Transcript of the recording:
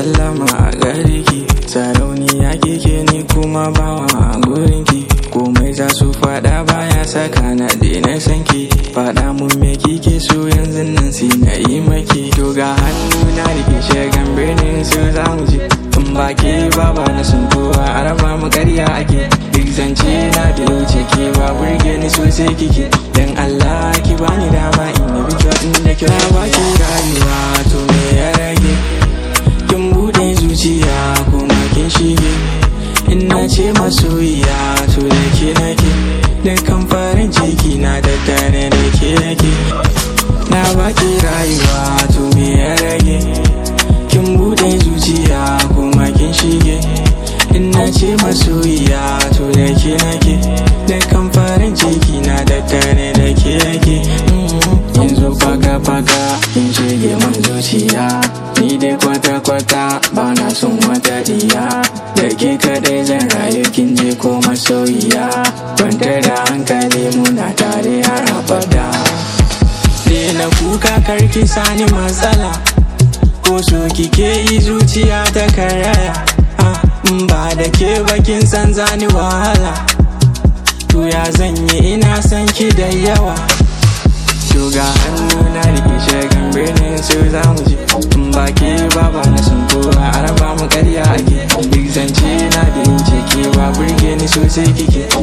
sallama a gare ki sarauniya kike ni kuma bawa a gurin ki komai za su fada baya saka na daina sanki fada mun me kike so yanzu nan sai na yi maki to ga hannu na rike shagan birnin su za mu je in ba ke baba na sun kowa a raba mu karya ake duk zance na da wuce ke ba burge ni sosai kike dan Allah ki bani dama in yi bidiyo din da kira ba ki rayuwa to me ya rage kin bude zuciya kuma kin shige in na ce masoyiya to da ke nake dukkan farin ciki na da tare da ke nake na baki rayuwa to me ya rage kin bude zuciya kuma kin shige in na ce masoyiya to da ke nake dukkan farin ciki na da tare da ke nake yanzu faka faka kin shige man zuciya ni dai kwata kwata ba na son wata diya da ke kadai zan rayu kin je ko masoyiya kwantar da hankali muna tare har abada na kuka karki sani matsala ko so kike yi zuciya ta karaya ba da ke bakin san zani wahala to ya zanyi ina san ki da yawa to ga hannu na rike shagan birnin su za mu je in ba ke baba na sun kowa a raba mu karya ake duk zance na da yin kewa burge ni sosai kike